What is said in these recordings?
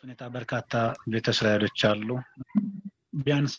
ሁኔታ በርካታ ቤተ እስራኤሎች አሉ። ቢያንስ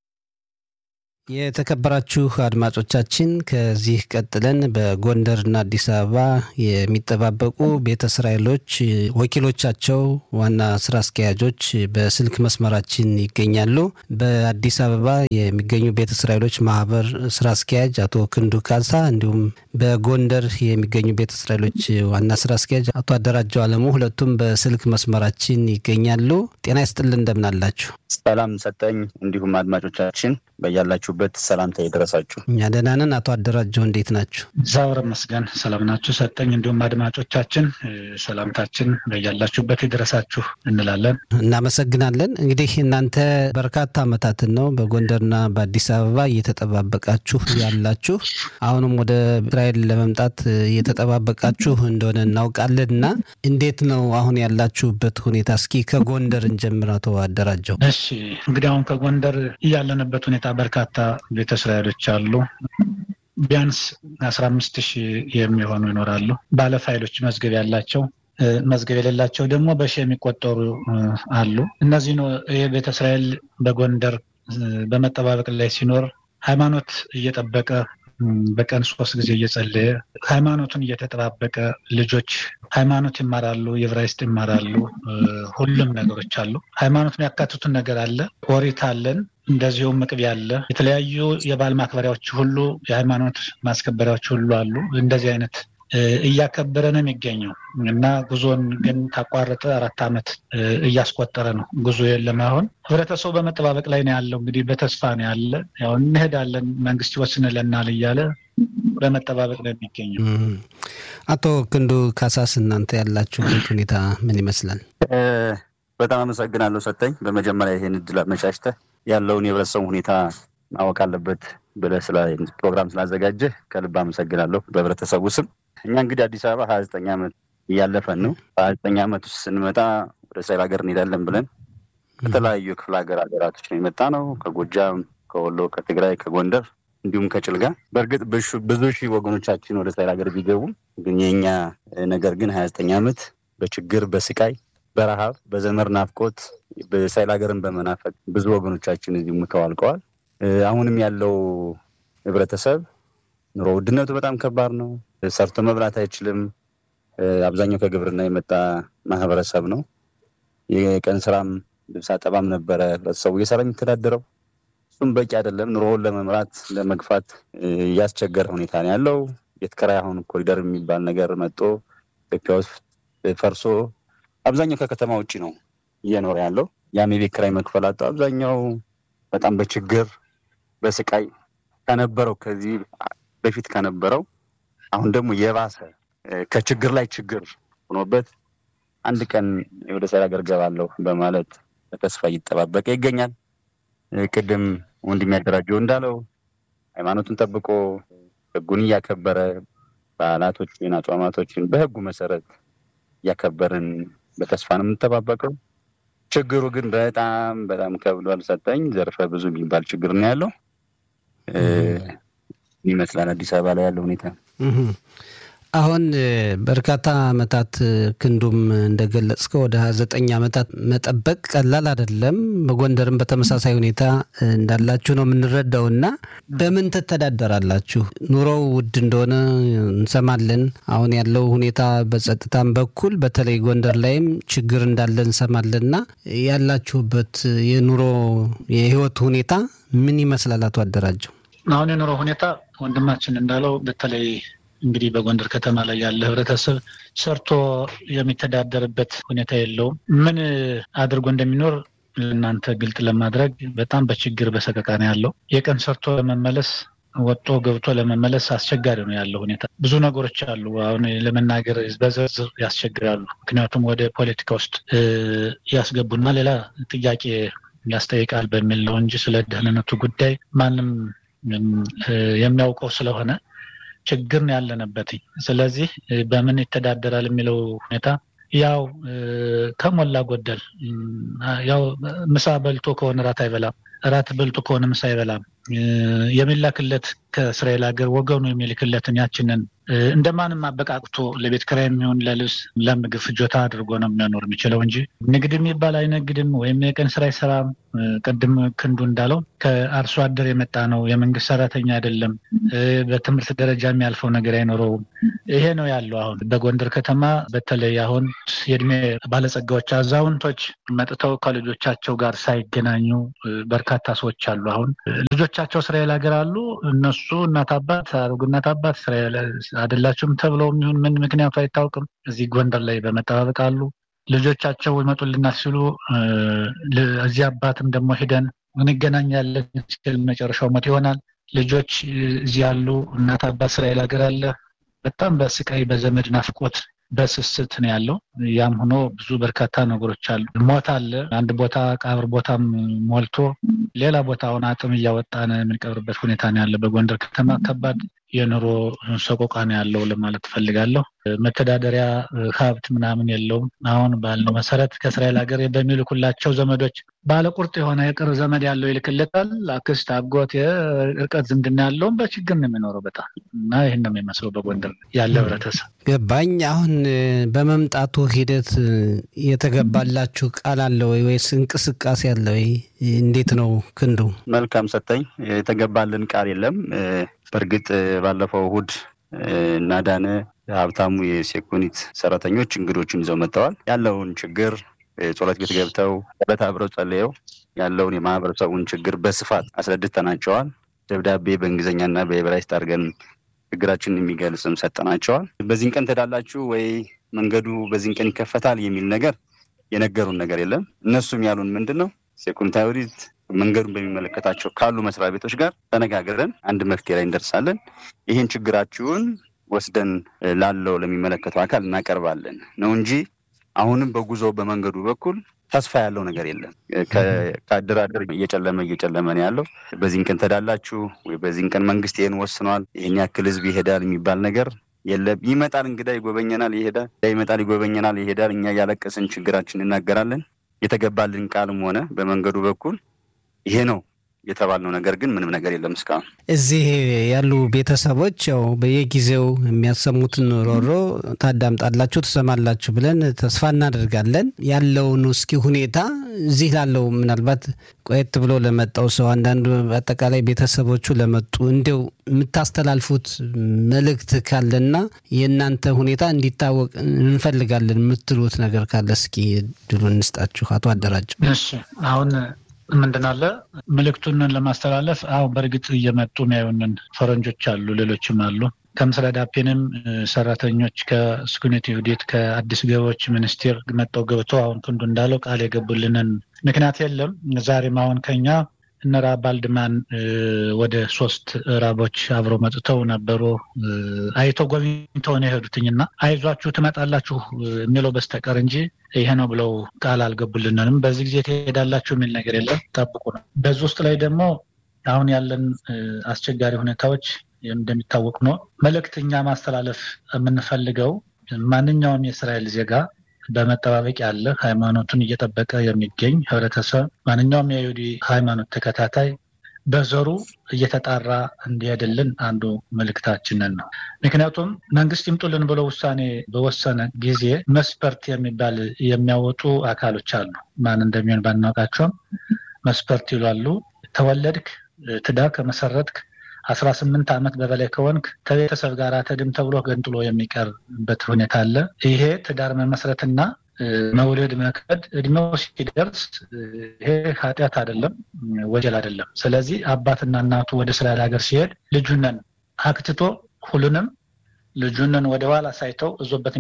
የተከበራችሁ አድማጮቻችን ከዚህ ቀጥለን በጎንደርና አዲስ አበባ የሚጠባበቁ ቤተ እስራኤሎች ወኪሎቻቸው ዋና ስራ አስኪያጆች በስልክ መስመራችን ይገኛሉ። በአዲስ አበባ የሚገኙ ቤተ እስራኤሎች ማህበር ስራ አስኪያጅ አቶ ክንዱ ካሳ እንዲሁም በጎንደር የሚገኙ ቤተ እስራኤሎች ዋና ስራ አስኪያጅ አቶ አደራጀው አለሙ ሁለቱም በስልክ መስመራችን ይገኛሉ። ጤና ይስጥልን እንደምናላችሁ። ሰላም ሰጠኝ። እንዲሁም አድማጮቻችን በያላችሁበት ሰላምታ የደረሳችሁ። እኛ ደህና ነን። አቶ አደራጀው እንዴት ናችሁ? እግዚአብሔር ይመስገን ሰላም ናችሁ። ሰጠኝ እንዲሁም አድማጮቻችን ሰላምታችን በያላችሁበት የደረሳችሁ እንላለን። እናመሰግናለን። እንግዲህ እናንተ በርካታ ዓመታትን ነው በጎንደርና በአዲስ አበባ እየተጠባበቃችሁ ያላችሁ አሁንም ወደ እስራኤል ለመምጣት እየተጠባበቃችሁ እንደሆነ እናውቃለን እና እንዴት ነው አሁን ያላችሁበት ሁኔታ? እስኪ ከጎንደር እንጀምር አቶ አደራጀው። እሺ እንግዲህ አሁን ከጎንደር ያለንበት ሁኔታ በርካታ ቤተ እስራኤሎች አሉ። ቢያንስ አስራ አምስት ሺህ የሚሆኑ ይኖራሉ። ባለ ፋይሎች መዝገብ ያላቸው መዝገብ የሌላቸው ደግሞ በሺ የሚቆጠሩ አሉ። እነዚህ ነው ይህ ቤተ እስራኤል በጎንደር በመጠባበቅ ላይ ሲኖር ሃይማኖት እየጠበቀ በቀን ሶስት ጊዜ እየጸለየ ሃይማኖቱን እየተጠባበቀ ልጆች ሃይማኖት ይማራሉ፣ የዕብራይስጥ ይማራሉ። ሁሉም ነገሮች አሉ። ሃይማኖትን ያካትቱን ነገር አለ። ኦሪት አለን፣ እንደዚሁም መቅቢያ አለ። የተለያዩ የበዓል ማክበሪያዎች ሁሉ የሃይማኖት ማስከበሪያዎች ሁሉ አሉ። እንደዚህ አይነት እያከበረ ነው የሚገኘው እና ጉዞን ግን ካቋረጠ አራት ዓመት እያስቆጠረ ነው። ጉዞ የለም። አሁን ህብረተሰቡ በመጠባበቅ ላይ ነው ያለው። እንግዲህ በተስፋ ነው ያለ። ያው እንሄዳለን መንግስት ይወስንልናል እያለ በመጠባበቅ ነው የሚገኘው። አቶ ክንዱ ካሳስ እናንተ ያላችሁበት ሁኔታ ምን ይመስላል? በጣም አመሰግናለሁ ሰጠኝ። በመጀመሪያ ይህን እድል አመቻችተህ ያለውን የህብረተሰቡ ሁኔታ ማወቅ አለበት ብለህ ፕሮግራም ስላዘጋጀህ ከልብ አመሰግናለሁ በህብረተሰቡ ስም። እኛ እንግዲህ አዲስ አበባ ሀያ ዘጠኝ ዓመት እያለፈን ነው። በሀያ ዘጠኝ ዓመት ውስጥ ስንመጣ ወደ እስራኤል ሀገር እንሄዳለን ብለን ከተለያዩ ክፍለ ሀገር ሀገራቶች ነው የመጣ ነው። ከጎጃም፣ ከወሎ፣ ከትግራይ፣ ከጎንደር እንዲሁም ከጭልጋ። በእርግጥ ብዙ ሺህ ወገኖቻችን ወደ እስራኤል ሀገር ቢገቡም ግን የእኛ ነገር ግን ሀያ ዘጠኝ ዓመት በችግር በስቃይ በረሃብ በዘመር ናፍቆት በእስራኤል ሀገርን በመናፈቅ ብዙ ወገኖቻችን እዚህ ሙተው አልቀዋል። አሁንም ያለው ህብረተሰብ ኑሮ ውድነቱ በጣም ከባድ ነው። ሰርቶ መብላት አይችልም። አብዛኛው ከግብርና የመጣ ማህበረሰብ ነው። የቀን ስራም ልብስ አጠባም ነበረ ህብረተሰቡ እየሰራ የሚተዳደረው። እሱም በቂ አይደለም። ኑሮውን ለመምራት ለመግፋት እያስቸገረ ሁኔታ ነው ያለው። ቤት ኪራይ አሁን ኮሪደር የሚባል ነገር መጥቶ ኢትዮጵያ ውስጥ ፈርሶ አብዛኛው ከከተማ ውጭ ነው እየኖረ ያለው። ያም የቤት ኪራይ መክፈል አጣው። አብዛኛው በጣም በችግር በስቃይ ከነበረው ከዚህ በፊት ከነበረው አሁን ደግሞ የባሰ ከችግር ላይ ችግር ሆኖበት አንድ ቀን ወደ እስራኤል ሀገር ገባለሁ በማለት በተስፋ እየተጠባበቀ ይገኛል። ቅድም ወንድም ያደራጀው እንዳለው ሃይማኖቱን ጠብቆ ህጉን እያከበረ በዓላቶችን አጽዋማቶችን በህጉ መሰረት እያከበርን በተስፋ ነው የምንጠባበቀው። ችግሩ ግን በጣም በጣም ከብዷል። ሰጠኝ ዘርፈ ብዙ የሚባል ችግር ነው ያለው ይመስላል አዲስ አበባ ላይ ያለው ሁኔታ። አሁን በርካታ ዓመታት ክንዱም እንደገለጽከው ወደ ሀያ ዘጠኝ ዓመታት መጠበቅ ቀላል አይደለም። በጎንደርም በተመሳሳይ ሁኔታ እንዳላችሁ ነው የምንረዳው እና በምን ትተዳደራላችሁ? ኑሮው ውድ እንደሆነ እንሰማለን። አሁን ያለው ሁኔታ በጸጥታም በኩል በተለይ ጎንደር ላይም ችግር እንዳለ እንሰማለን እና ያላችሁበት የኑሮ የህይወት ሁኔታ ምን ይመስላል? አቶ አደራጀው አሁን የኑሮ ሁኔታ ወንድማችን እንዳለው በተለይ እንግዲህ በጎንደር ከተማ ላይ ያለ ህብረተሰብ ሰርቶ የሚተዳደርበት ሁኔታ የለውም። ምን አድርጎ እንደሚኖር ለእናንተ ግልጥ ለማድረግ በጣም በችግር በሰቀቃ ነው ያለው። የቀን ሰርቶ ለመመለስ ወጦ ገብቶ ለመመለስ አስቸጋሪ ነው ያለው ሁኔታ። ብዙ ነገሮች አሉ። አሁን ለመናገር በዝርዝር ያስቸግራሉ። ምክንያቱም ወደ ፖለቲካ ውስጥ ያስገቡና ሌላ ጥያቄ ያስጠይቃል በሚል ነው እንጂ ስለ ደህንነቱ ጉዳይ ማንም የሚያውቀው ስለሆነ ችግር ነው ያለንበት። ስለዚህ በምን ይተዳደራል የሚለው ሁኔታ ያው ከሞላ ጎደል ያው ምሳ በልቶ ከሆነ ራት አይበላም፣ ራት በልቶ ከሆነ ምሳ አይበላም። የሚላክለት ከእስራኤል ሀገር ወገኑ የሚልክለትን ያችንን እንደማንም አበቃቅቶ ለቤት ኪራይ የሚሆን ለልብስ፣ ለምግብ ፍጆታ አድርጎ ነው የሚያኖር የሚችለው እንጂ ንግድ የሚባል አይነግድም ወይም የቀን ስራ አይሰራም። ቅድም ክንዱ እንዳለው ከአርሶ አደር የመጣ ነው። የመንግስት ሰራተኛ አይደለም። በትምህርት ደረጃ የሚያልፈው ነገር አይኖረውም። ይሄ ነው ያለው። አሁን በጎንደር ከተማ በተለይ አሁን የእድሜ ባለጸጋዎች፣ አዛውንቶች መጥተው ከልጆቻቸው ጋር ሳይገናኙ በርካታ ሰዎች አሉ። አሁን ልጆቻቸው እስራኤል ሀገር አሉ። እነሱ እናት አባት አሮግ እናት አባት እስራኤል አይደላችሁም ተብለው የሚሆን ምን ምክንያቱ አይታወቅም። እዚህ ጎንደር ላይ በመጠባበቅ አሉ። ልጆቻቸው ይመጡልናል ሲሉ እዚህ አባትም ደግሞ ሂደን እንገናኛለን ሲል መጨረሻው ሞት ይሆናል። ልጆች እዚህ ያሉ እናት አባት እስራኤል ሀገር አለ። በጣም በስቃይ በዘመድ ናፍቆት በስስት ነው ያለው። ያም ሆኖ ብዙ በርካታ ነገሮች አሉ። ሞት አለ። አንድ ቦታ ቀብር ቦታም ሞልቶ ሌላ ቦታውን አጥም እያወጣን የምንቀብርበት ሁኔታ ነው ያለ። በጎንደር ከተማ ከባድ የኑሮ ሰቆቃ ነው ያለው ለማለት እፈልጋለሁ። መተዳደሪያ ሀብት ምናምን የለውም። አሁን ባልነው መሰረት ከእስራኤል ሀገር በሚልኩላቸው ዘመዶች ባለቁርጥ የሆነ የቅርብ ዘመድ ያለው ይልክለታል። አክስት፣ አጎት፣ የእርቀት ዝምድና ያለውም በችግር ነው የሚኖረው በጣም እና ይህን ነው የሚመስለው በጎንደር ያለ ህብረተሰብ። ገባኝ። አሁን በመምጣቱ ሂደት የተገባላችሁ ቃል አለ ወይ ወይስ እንቅስቃሴ አለ ወይ? እንዴት ነው ክንዱ? መልካም ሰጠኝ። የተገባልን ቃል የለም። በእርግጥ ባለፈው እሁድ እናዳነ ሀብታሙ የሴኩኒት ሰራተኞች እንግዶችን ይዘው መጥተዋል። ያለውን ችግር ጸሎት ቤት ገብተው በት አብረው ጸልየው ያለውን የማህበረሰቡን ችግር በስፋት አስረድተናቸዋል። ደብዳቤ በእንግሊዝኛና በዕብራይስጥ አድርገን ችግራችንን የሚገልጽም ሰጠናቸዋል። በዚህን ቀን ትሄዳላችሁ ወይ መንገዱ በዚህን ቀን ይከፈታል የሚል ነገር የነገሩን ነገር የለም። እነሱም ያሉን ምንድን ነው ሴኩሪታዊት መንገዱን በሚመለከታቸው ካሉ መስሪያ ቤቶች ጋር ተነጋግረን አንድ መፍትሄ ላይ እንደርሳለን። ይህን ችግራችሁን ወስደን ላለው ለሚመለከተው አካል እናቀርባለን ነው እንጂ አሁንም በጉዞ በመንገዱ በኩል ተስፋ ያለው ነገር የለም። ከአደራደር እየጨለመ እየጨለመ ነው ያለው። በዚህን ቀን ተዳላችሁ ወይ በዚህን ቀን መንግስት ይህን ወስኗል፣ ይህን ያክል ህዝብ ይሄዳል የሚባል ነገር የለም። ይመጣል፣ እንግዳ ይጎበኘናል፣ ይሄዳል፣ ይመጣል፣ ይጎበኘናል፣ ይሄዳል። እኛ እያለቀስን ችግራችን እናገራለን። የተገባልን ቃልም ሆነ በመንገዱ በኩል ይሄ ነው የተባልነው ነገር ግን ምንም ነገር የለም እስካሁን። እዚህ ያሉ ቤተሰቦች ያው በየጊዜው የሚያሰሙትን ሮሮ ታዳምጣላችሁ፣ ትሰማላችሁ ብለን ተስፋ እናደርጋለን። ያለውን እስኪ ሁኔታ እዚህ ላለው ምናልባት ቆየት ብሎ ለመጣው ሰው አንዳንዱ አጠቃላይ ቤተሰቦቹ ለመጡ እንዲው የምታስተላልፉት መልእክት ካለና የእናንተ ሁኔታ እንዲታወቅ እንፈልጋለን የምትሉት ነገር ካለ እስኪ ድሉ እንስጣችሁ። አቶ አደራጀው። እሺ አሁን ምንድን አለ ምልክቱን ለማስተላለፍ አሁን በእርግጥ እየመጡ የሚያዩንን ፈረንጆች አሉ፣ ሌሎችም አሉ። ከምስራቅ ዳፔንም ሰራተኞች ከስኩኔት ይሁዲት ከአዲስ ገቢዎች ሚኒስቴር መጠው ገብተው አሁን ክንዱ እንዳለው ቃል የገቡልንን ምክንያት የለም። ዛሬም አሁን ከኛ እነ ራብ ባልድማን ወደ ሶስት ራቦች አብረው መጥተው ነበሩ። አይተው ጎብኝተው ነው የሄዱትኝና አይዟችሁ ትመጣላችሁ የሚለው በስተቀር እንጂ ይሄ ነው ብለው ቃል አልገቡልንንም። በዚህ ጊዜ ትሄዳላችሁ የሚል ነገር የለም። ጠብቁ ነው። በዚህ ውስጥ ላይ ደግሞ አሁን ያለን አስቸጋሪ ሁኔታዎች እንደሚታወቅ ነው። መልእክት እኛ ማስተላለፍ የምንፈልገው ማንኛውም የእስራኤል ዜጋ በመጠባበቅ ያለ ሃይማኖቱን እየጠበቀ የሚገኝ ህብረተሰብ ማንኛውም የይሁዲ ሃይማኖት ተከታታይ በዘሩ እየተጣራ እንዲሄድልን አንዱ መልእክታችንን ነው። ምክንያቱም መንግስት ይምጡልን ብሎ ውሳኔ በወሰነ ጊዜ መስፈርት የሚባል የሚያወጡ አካሎች አሉ። ማን እንደሚሆን ባናውቃቸውም መስፈርት ይሏሉ። ተወለድክ፣ ትዳር ከመሰረትክ አስራ ስምንት ዓመት በበላይ ከሆንክ ከቤተሰብ ጋር ተድም ተብሎ ገንጥሎ የሚቀርበት ሁኔታ አለ። ይሄ ትዳር መመስረትና መውለድ መክበድ እድሜው ሲደርስ ይሄ ኃጢአት አይደለም፣ ወንጀል አይደለም። ስለዚህ አባትና እናቱ ወደ እስራኤል ሀገር ሲሄድ ልጁነን አክትቶ ሁሉንም ልጁንን ወደ ኋላ ሳይተው እዞበት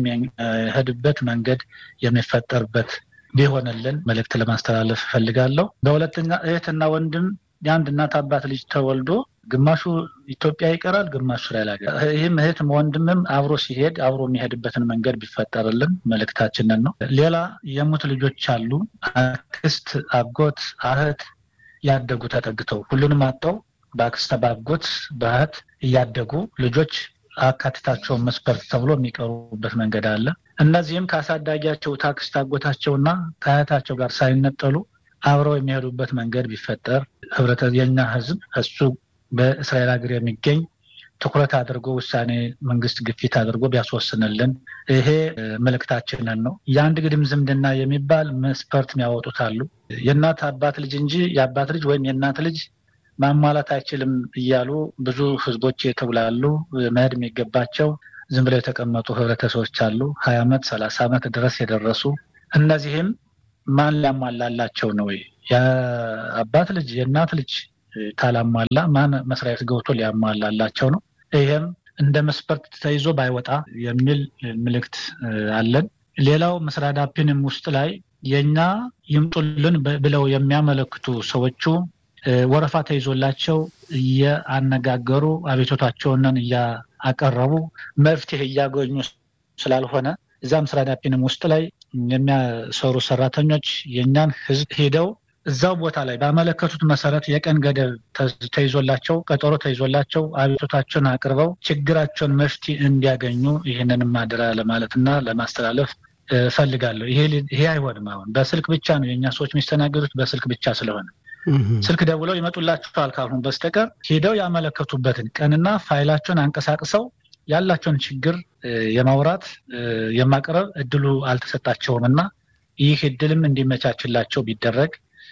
የሚሄድበት መንገድ የሚፈጠርበት ቢሆንልን መልእክት ለማስተላለፍ እፈልጋለሁ። በሁለተኛ እህትና ወንድም የአንድ እናት አባት ልጅ ተወልዶ ግማሹ ኢትዮጵያ ይቀራል፣ ግማሹ እስራኤል ሀገር። ይህም እህትም ወንድምም አብሮ ሲሄድ አብሮ የሚሄድበትን መንገድ ቢፈጠርልን መልእክታችንን ነው። ሌላ የሙት ልጆች አሉ። አክስት፣ አጎት፣ አህት ያደጉ ተጠግተው ሁሉንም አጠው በአክስት በአጎት በእህት እያደጉ ልጆች አካትታቸውን መስፈርት ተብሎ የሚቀሩበት መንገድ አለ። እነዚህም ከአሳዳጊያቸው ታክስት አጎታቸውና ከአያታቸው ጋር ሳይነጠሉ አብረው የሚሄዱበት መንገድ ቢፈጠር ህብረተ የኛ ህዝብ እሱ በእስራኤል ሀገር የሚገኝ ትኩረት አድርጎ ውሳኔ መንግስት ግፊት አድርጎ ቢያስወስንልን ይሄ መልእክታችንን ነው። የአንድ ግድም ዝምድና የሚባል መስፈርት የሚያወጡት አሉ። የእናት አባት ልጅ እንጂ የአባት ልጅ ወይም የእናት ልጅ ማሟላት አይችልም እያሉ ብዙ ህዝቦች የተብላሉ መሄድ የሚገባቸው ዝም ብለው የተቀመጡ ህብረተሰቦች አሉ። ሀያ ዓመት ሰላሳ ዓመት ድረስ የደረሱ እነዚህም ማን ሊያሟላላቸው ነው? የአባት ልጅ የእናት ልጅ ካላሟላ ማን መስሪያ ቤት ገብቶ ሊያሟላላቸው ነው? ይሄም እንደ መስፈርት ተይዞ ባይወጣ የሚል ምልክት አለን። ሌላው መስሪያ ዳፒንም ውስጥ ላይ የእኛ ይምጡልን ብለው የሚያመለክቱ ሰዎቹ ወረፋ ተይዞላቸው እያነጋገሩ አቤቶታቸውንን እያቀረቡ መፍትሄ እያገኙ ስላልሆነ እዛ መስሪያ ዳፒንም ውስጥ ላይ የሚያሰሩ ሰራተኞች የእኛን ህዝብ ሄደው እዛው ቦታ ላይ ባመለከቱት መሰረት የቀን ገደብ ተይዞላቸው ቀጠሮ ተይዞላቸው አቤቶታቸውን አቅርበው ችግራቸውን መፍትሄ እንዲያገኙ ይህንንም አደራ ለማለትና ለማስተላለፍ እፈልጋለሁ። ይሄ አይሆንም። አሁን በስልክ ብቻ ነው የእኛ ሰዎች የሚስተናገዱት በስልክ ብቻ ስለሆነ ስልክ ደውለው ይመጡላችኋል ካልሆኑ በስተቀር ሄደው ያመለከቱበትን ቀንና ፋይላቸውን አንቀሳቅሰው ያላቸውን ችግር የማውራት የማቅረብ እድሉ አልተሰጣቸውም እና ይህ እድልም እንዲመቻችላቸው ቢደረግ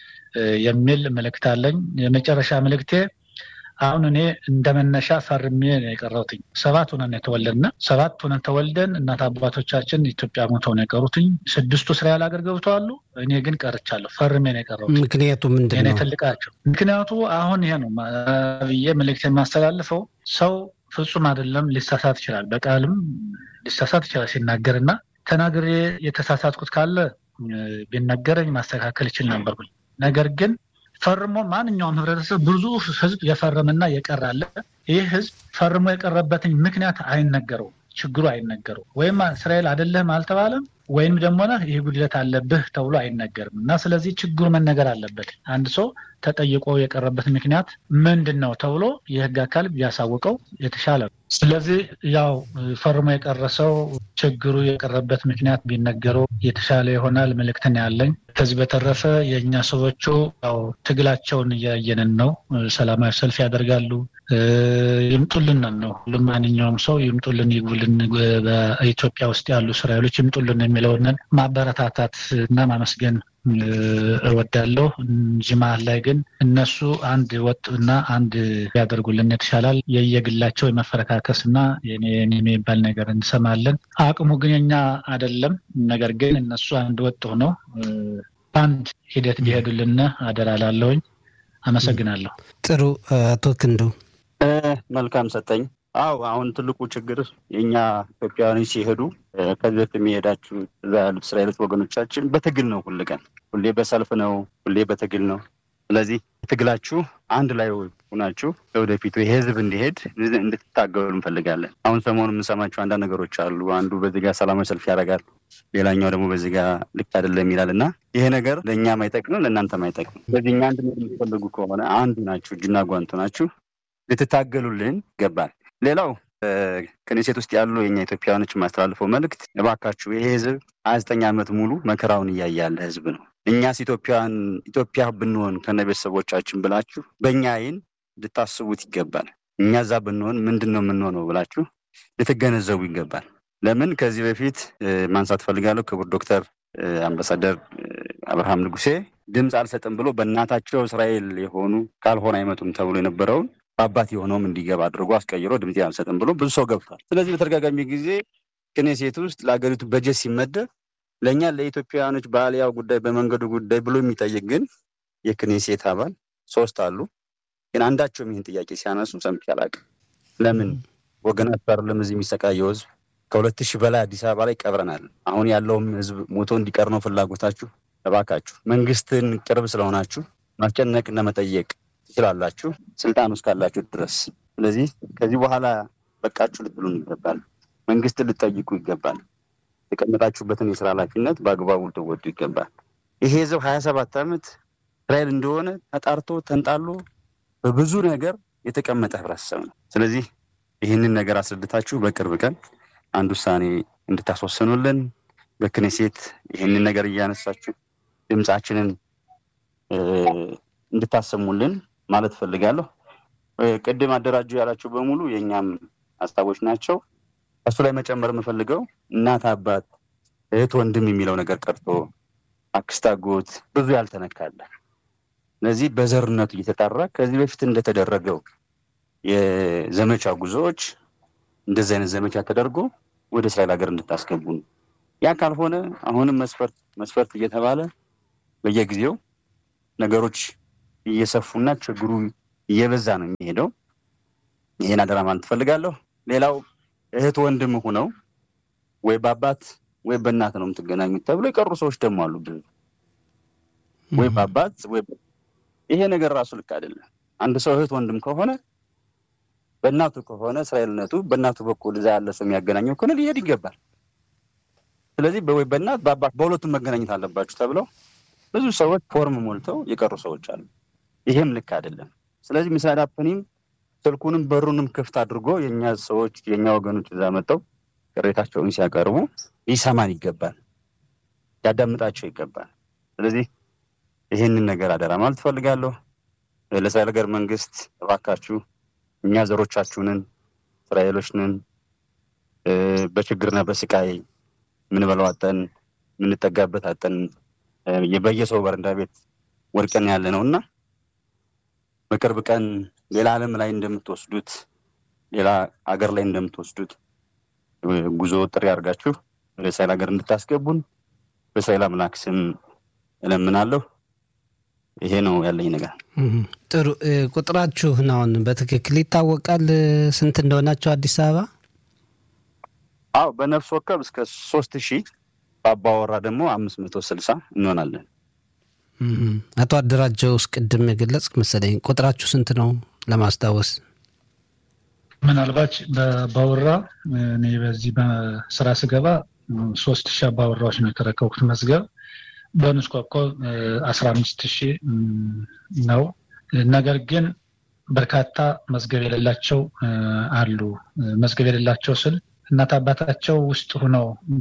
የሚል መልእክት አለኝ። የመጨረሻ መልእክቴ አሁን እኔ እንደ መነሻ ፈርሜ ነው የቀረውትኝ። ሰባት ሆነን የተወለድን ሰባት ሆነን ተወልደን እናት አባቶቻችን ኢትዮጵያ ሞተው ነው የቀሩትኝ። ስድስቱ እስራኤል ሀገር ገብተዋሉ። እኔ ግን ቀርቻለሁ። ፈርሜ ነው የቀረሁት። ምክንያቱ ምንድን ነው? ትልቃቸው ምክንያቱ አሁን ይሄ ነው ብዬ መልእክት የማስተላልፈው ሰው ፍጹም አይደለም፣ ሊሳሳት ይችላል። በቃልም ሊሳሳት ይችላል ሲናገር እና ተናግሬ የተሳሳትኩት ካለ ቢነገረኝ ማስተካከል ይችል ነበርኩኝ። ነገር ግን ፈርሞ ማንኛውም ህብረተሰብ ብዙ ህዝብ የፈረመና የቀራለ ይህ ህዝብ ፈርሞ የቀረበትን ምክንያት አይነገረው፣ ችግሩ አይነገረው። ወይም እስራኤል አይደለህም አልተባለም ወይም ደግሞ ነህ ይህ ጉድለት አለብህ ተብሎ አይነገርም እና ስለዚህ ችግሩ መነገር አለበት። አንድ ሰው ተጠይቆ የቀረበት ምክንያት ምንድን ነው ተብሎ የህግ አካል ቢያሳውቀው የተሻለ ነው። ስለዚህ ያው ፈርሞ የቀረሰው ችግሩ የቀረበት ምክንያት ቢነገረው የተሻለ ይሆናል። መልእክትን ያለኝ። ከዚህ በተረፈ የእኛ ሰዎቹ ያው ትግላቸውን እያየንን ነው። ሰላማዊ ሰልፍ ያደርጋሉ። ይምጡልን ነው ሁሉም ማንኛውም ሰው ይምጡልን፣ ይግቡልን፣ በኢትዮጵያ ውስጥ ያሉ እስራኤሎች ይምጡልን የሚለውንን ማበረታታት እና ማመስገን እወዳለሁ እንጂ መሀል ላይ ግን እነሱ አንድ ወጥ እና አንድ ያደርጉልን የተሻላል። የየግላቸው የመፈረካከስ እና የኔ የሚባል ነገር እንሰማለን። አቅሙ ግን የኛ አይደለም። ነገር ግን እነሱ አንድ ወጥ ሆነው በአንድ ሂደት ቢሄዱልን አደራ ላለሁኝ። አመሰግናለሁ። ጥሩ አቶ ክንዱ መልካም ሰጠኝ። አው አሁን ትልቁ ችግር የእኛ ኢትዮጵያውያኖች ሲሄዱ ከዚህ በፊት የሚሄዳችሁ እዛ ያሉት እስራኤሎች ወገኖቻችን በትግል ነው። ሁል ቀን ሁሌ በሰልፍ ነው፣ ሁሌ በትግል ነው። ስለዚህ ትግላችሁ አንድ ላይ ሆናችሁ ለወደፊቱ ይሄ ህዝብ እንዲሄድ እንድትታገሉ እንፈልጋለን። አሁን ሰሞኑ የምንሰማቸው አንዳንድ ነገሮች አሉ። አንዱ በዚህ ጋር ሰላማዊ ሰልፍ ያደርጋል፣ ሌላኛው ደግሞ በዚህ ጋር ልክ አይደለም ይላል እና ይሄ ነገር ለእኛም አይጠቅምም፣ ለእናንተም አይጠቅምም። ስለዚህ እኛ አንድ የምትፈልጉ ከሆነ አንዱ ናችሁ፣ እጅና ጓንቱ ናችሁ፣ ልትታገሉልን ይገባል። ሌላው ከኔሴት ውስጥ ያሉ የኛ ኢትዮጵያውያኖች የማስተላልፈው መልእክት እባካችሁ ይሄ ህዝብ ሀያ ዘጠኝ ዓመት ሙሉ መከራውን እያየ ያለ ህዝብ ነው። እኛስ ኢትዮጵያን ኢትዮጵያ ብንሆን ከነ ቤተሰቦቻችን ብላችሁ በእኛ አይን ልታስቡት ይገባል። እኛ እዛ ብንሆን ምንድን ነው የምንሆነው ብላችሁ ልትገነዘቡ ይገባል። ለምን ከዚህ በፊት ማንሳት ፈልጋለሁ ክቡር ዶክተር አምባሳደር አብርሃም ንጉሴ ድምፅ አልሰጥም ብሎ በእናታቸው እስራኤል የሆኑ ካልሆነ አይመጡም ተብሎ የነበረውን በአባት የሆነውም እንዲገባ አድርጎ አስቀይሮ ድምፅ አልሰጥም ብሎ ብዙ ሰው ገብቷል። ስለዚህ በተደጋጋሚ ጊዜ ክኔሴት ውስጥ ለሀገሪቱ በጀት ሲመደብ ለእኛ ለኢትዮጵያውያኖች በአልያው ጉዳይ በመንገዱ ጉዳይ ብሎ የሚጠይቅ ግን የክኔሴት አባል ሶስት አሉ። ግን አንዳቸውም ይህን ጥያቄ ሲያነሱ ሰምቼ አላውቅም። ለምን ወገናት አይደለም እዚህ የሚሰቃየው ህዝብ ከሁለት ሺህ በላይ አዲስ አበባ ላይ ቀብረናል። አሁን ያለውም ህዝብ ሞቶ እንዲቀር ነው ፍላጎታችሁ። እባካችሁ መንግስትን ቅርብ ስለሆናችሁ ማስጨነቅና መጠየቅ ትችላላችሁ ስልጣን ውስጥ ካላችሁ ድረስ። ስለዚህ ከዚህ በኋላ በቃችሁ ልትሉን ይገባል። መንግስትን ልትጠይቁ ይገባል። የተቀመጣችሁበትን የስራ ኃላፊነት በአግባቡ ልትወጡ ይገባል። ይሄ ህዝብ ሀያ ሰባት ዓመት እስራኤል እንደሆነ ተጣርቶ ተንጣሎ በብዙ ነገር የተቀመጠ ህብረተሰብ ነው። ስለዚህ ይህንን ነገር አስረድታችሁ በቅርብ ቀን አንድ ውሳኔ እንድታስወስኑልን በክኔሴት ይህንን ነገር እያነሳችሁ ድምፃችንን እንድታሰሙልን ማለት ፈልጋለሁ። ቅድም አደራጁ ያላቸው በሙሉ የእኛም ሀሳቦች ናቸው። እሱ ላይ መጨመር የምፈልገው እናት፣ አባት፣ እህት፣ ወንድም የሚለው ነገር ቀርቶ አክስት፣ አጎት ብዙ ያልተነካለ እነዚህ በዘርነቱ እየተጣራ ከዚህ በፊት እንደተደረገው የዘመቻ ጉዞዎች እንደዚህ አይነት ዘመቻ ተደርጎ ወደ እስራኤል ሀገር እንድታስገቡ ነው። ያ ካልሆነ አሁንም መስፈርት መስፈርት እየተባለ በየጊዜው ነገሮች እየሰፉና ችግሩ እየበዛ ነው የሚሄደው። ይህን አደራ ማለት ትፈልጋለሁ። ሌላው እህት ወንድም ሁነው ወይ በአባት ወይ በእናት ነው የምትገናኙት ተብሎ የቀሩ ሰዎች ደግሞ አሉ። ብዙ ወይ በአባት ወይ ይሄ ነገር ራሱ ልክ አይደለም። አንድ ሰው እህት ወንድም ከሆነ በእናቱ ከሆነ እስራኤልነቱ በእናቱ በኩል እዛ ያለ ሰው የሚያገናኘው ከሆነ ሊሄድ ይገባል። ስለዚህ ወይ በእናት በአባት በሁለቱም መገናኘት አለባችሁ ተብለው ብዙ ሰዎች ፎርም ሞልተው የቀሩ ሰዎች አሉ። ይሄም ልክ አይደለም። ስለዚህ ሚሳይል አፕኒም ስልኩንም በሩንም ክፍት አድርጎ የእኛ ሰዎች የእኛ ወገኖች እዛ መጠው ቅሬታቸውን ሲያቀርቡ ሊሰማን ይገባል፣ ሊያዳምጣቸው ይገባል። ስለዚህ ይህንን ነገር አደራ ማለት ትፈልጋለሁ። ለእስራኤል ሀገር መንግስት እባካችሁ እኛ ዘሮቻችሁንን እስራኤሎችንን በችግርና በስቃይ ምንበላው አጠን የምንጠጋበት አጠን በየሰው በረንዳ ቤት ወድቀን ያለ ነው እና በቅርብ ቀን ሌላ ዓለም ላይ እንደምትወስዱት ሌላ ሀገር ላይ እንደምትወስዱት ጉዞ ጥሪ አድርጋችሁ ወደ እስራኤል ሀገር እንድታስገቡን በእስራኤል አምላክ ስም እለምናለሁ። ይሄ ነው ያለኝ ነገር። ጥሩ ቁጥራችሁን አሁን በትክክል ይታወቃል ስንት እንደሆናቸው አዲስ አበባ? አዎ በነፍስ ወከብ እስከ ሶስት ሺህ በአባወራ ደግሞ አምስት መቶ ስልሳ እንሆናለን። አቶ አደራጀው ውስጥ ቅድም የገለጽ መሰለኝ ቁጥራችሁ ስንት ነው ለማስታወስ? ምናልባት በአባወራ እኔ በዚህ በስራ ስገባ ሶስት ሺህ አባወራዎች ነው የተረከቡት መዝገብ በንስ ኮከብ አስራ አምስት ሺህ ነው። ነገር ግን በርካታ መዝገብ የሌላቸው አሉ። መዝገብ የሌላቸው ስል እናት አባታቸው ውስጥ ሆነው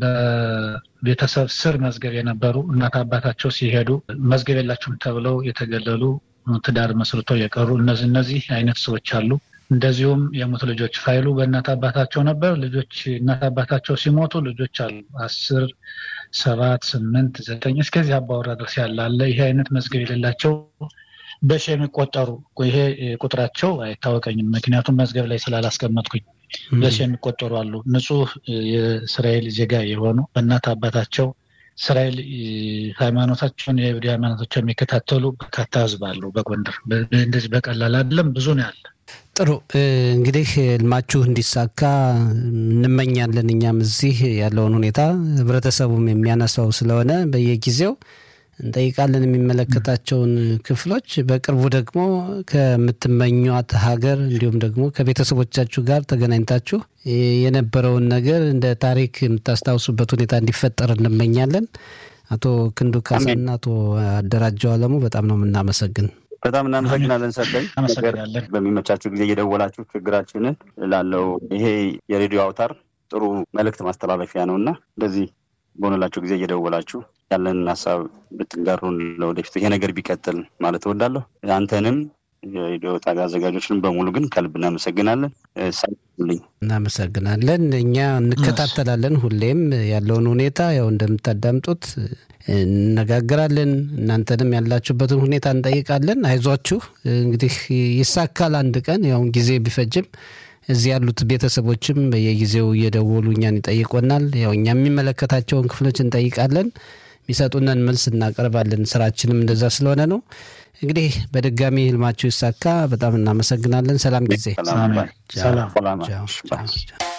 በቤተሰብ ስር መዝገብ የነበሩ እናት አባታቸው ሲሄዱ መዝገብ የላቸውም ተብለው የተገለሉ ትዳር መስርተው የቀሩ እነዚህ እነዚህ አይነት ሰዎች አሉ። እንደዚሁም የሞቱ ልጆች ፋይሉ በእናት አባታቸው ነበር። ልጆች እናት አባታቸው ሲሞቱ ልጆች አሉ አስር ሰባት ስምንት ዘጠኝ እስከዚህ አባወራ ድረስ ያለ አለ። ይሄ አይነት መዝገብ የሌላቸው በሺ የሚቆጠሩ ይሄ ቁጥራቸው አይታወቀኝም፣ ምክንያቱም መዝገብ ላይ ስላላስቀመጥኩኝ በሺ የሚቆጠሩ አሉ። ንጹህ የእስራኤል ዜጋ የሆኑ በእናት አባታቸው እስራኤል ሃይማኖታቸውን የይሁዲ ሃይማኖታቸው የሚከታተሉ በርካታ ህዝብ አሉ በጎንደር። እንደዚህ በቀላል አይደለም፣ ብዙ ነው ያለ። ጥሩ እንግዲህ ህልማችሁ እንዲሳካ እንመኛለን። እኛም እዚህ ያለውን ሁኔታ ህብረተሰቡም የሚያነሳው ስለሆነ በየጊዜው እንጠይቃለን የሚመለከታቸውን ክፍሎች። በቅርቡ ደግሞ ከምትመኟት ሀገር እንዲሁም ደግሞ ከቤተሰቦቻችሁ ጋር ተገናኝታችሁ የነበረውን ነገር እንደ ታሪክ የምታስታውሱበት ሁኔታ እንዲፈጠር እንመኛለን። አቶ ክንዱ ካሳና አቶ አደራጀው አለሙ በጣም ነው የምናመሰግን። በጣም እናመሰግናለን። ሰጠኝ በሚመቻችሁ ጊዜ እየደወላችሁ ችግራችንን ላለው ይሄ የሬዲዮ አውታር ጥሩ መልእክት ማስተላለፊያ ነው እና እንደዚህ በሆነላችሁ ጊዜ እየደወላችሁ ያለንን ሀሳብ ብትጋሩን ለወደፊቱ ይሄ ነገር ቢቀጥል ማለት እወዳለሁ። አንተንም የሬዲዮ ጣቢያ አዘጋጆችን በሙሉ ግን ከልብ እናመሰግናለን። ሳልኝ እናመሰግናለን። እኛ እንከታተላለን ሁሌም ያለውን ሁኔታ ያው እንደምታዳምጡት እንነጋገራለን። እናንተንም ያላችሁበትን ሁኔታ እንጠይቃለን። አይዟችሁ እንግዲህ ይሳካል አንድ ቀን ያውን ጊዜ ቢፈጅም እዚህ ያሉት ቤተሰቦችም በየጊዜው እየደወሉ እኛን ይጠይቆናል። ያው እኛ የሚመለከታቸውን ክፍሎች እንጠይቃለን። የሚሰጡንን መልስ እናቀርባለን። ስራችንም እንደዛ ስለሆነ ነው። እንግዲህ በድጋሚ ህልማችሁ ይሳካ። በጣም እናመሰግናለን። ሰላም ጊዜ። ሰላም